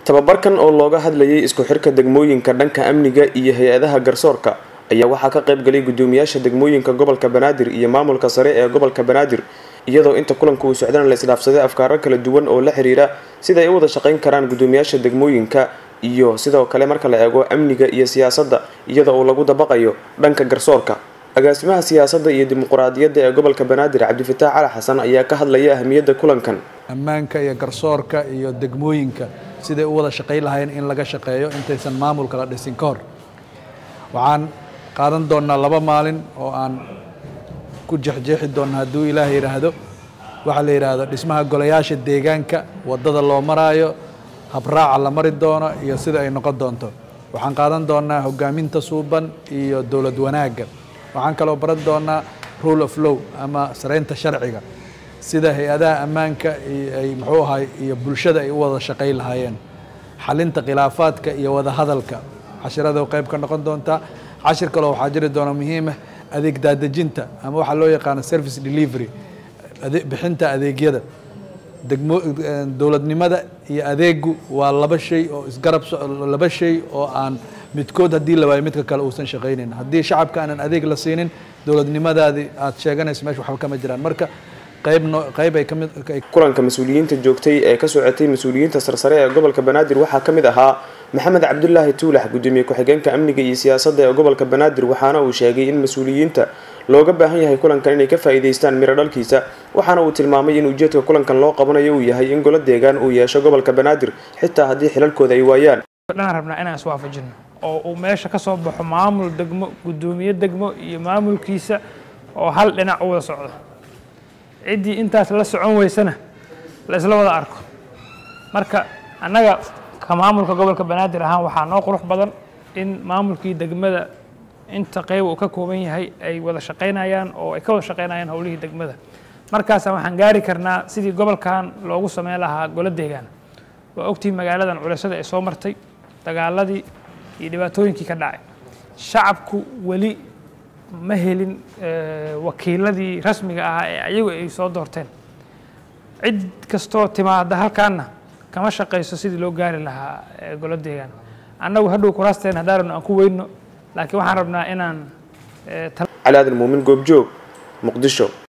tababarkan oo looga hadlayay isku xirka degmooyinka dhanka amniga iyo hay-adaha garsoorka ayaa waxaa ka qayb galay guddoomiyaasha degmooyinka gobolka banaadir iyo maamulka sare ee gobolka banaadir iyadoo inta kulanka uu socdana la isdhaafsaday afkaaro kala duwan oo la xiriira sida ay u wada shaqayn karaan guddoomiyaasha degmooyinka iyo sidoo kale marka la eego amniga iyo siyaasadda iyadoo uu lagu dabaqayo dhanka garsoorka agaasimaha siyaasadda iyo dimuquraadiyadda ee gobolka banaadir cabdifataax cali xasan ayaa ka hadlaya ahamiyadda kulankan ammaanka iyo garsoorka iyo degmooyinka siday u wada shaqayn lahayn in laga shaqeeyo intaysan maamulka la dhisin ka hor waxaan qaadan doonnaa laba maalin oo aan ku jexjeexi doonna hadduu ilaah yidhaahdo waxaa la yidhaahdo dhismaha golayaasha deegaanka waddada loo maraayo habraaca la mari doono iyo sida ay noqon doonto waxaan qaadan doonnaa hogaaminta suuban iyo dowlad wanaagga waxaan kaloo baran doonnaa rule of low ama saraynta sharciga sida hay-adaha ammaanka ay muxuu ahay iyo bulshada ay u wada shaqayn lahaayeen xalinta khilaafaadka iyo wada hadalka cashirada qayb ka noqon doontaa cashir kaloo waxaa jiri doona muhiimah adeeg daadejinta ama waxaa loo yaqaano service delivery bixinta adeegyada degmo dowladnimada iyo adeegu waa laba shay oo isgarab laba shay oo aan midkood haddii la waayo midka kale uusan shaqaynayn haddii shacabka aanan adeeg la siinin dowladnimadaadii aad sheeganayso meesha waxba kama jiraan marka qayb ay kamid kulanka mas-uuliyiinta joogtay ee ka socotay mas-uuliyiinta sarsare ee gobolka banaadir waxaa ka mid ahaa maxamed cabdulaahi tuulax guddoomiye ku-xigeenka amniga iyo siyaasadda ee gobolka banaadir waxaana uu sheegay in mas-uuliyiinta looga baahan yahay kulankan inay ka faa'iidaystaan miro dhalkiisa waxaana uu tilmaamay in ujeedka kulankan loo qabanayo uu yahay in golo deegaan uu yeesho gobolka banaadir xitaa haddii xilalkooda ay waayaan dhanaan rabnaa inaan iswaafajino oo uu meesha ka soo baxo maamul degmo guddoomiye degmo iyo maamulkiisa oo hal dhinac u wada socdo ciddii intaas la socon weysana la isla wada arko marka annaga ka maamulka gobolka banaadir ahaan waxaa noo qurux badan in maamulkii degmada inta qeyb uu ka kooban yahay ay wada shaqaynayaan oo ay ka wada shaqaynayaan howlihii degmada markaasa waxaan gaari karnaa sidii gobolkan loogu sameyn lahaa golo deegaan waa ogtihi magaaladan culasada ay soo martay dagaaladii iyo dhibaatooyinkii ka dhacay shacabku weli ma helin wakiiladii rasmiga ahaa ee ayagu ay soo doorteen cid kastoo timaada halkaanna kama shaqayso sidii loo gaari lahaa golo deegaan annagu hadhow kuraasteen haddaan rabno aan ku weyno laakiin waxaan rabnaa inaan cali aadan muumin goobjoog muqdisho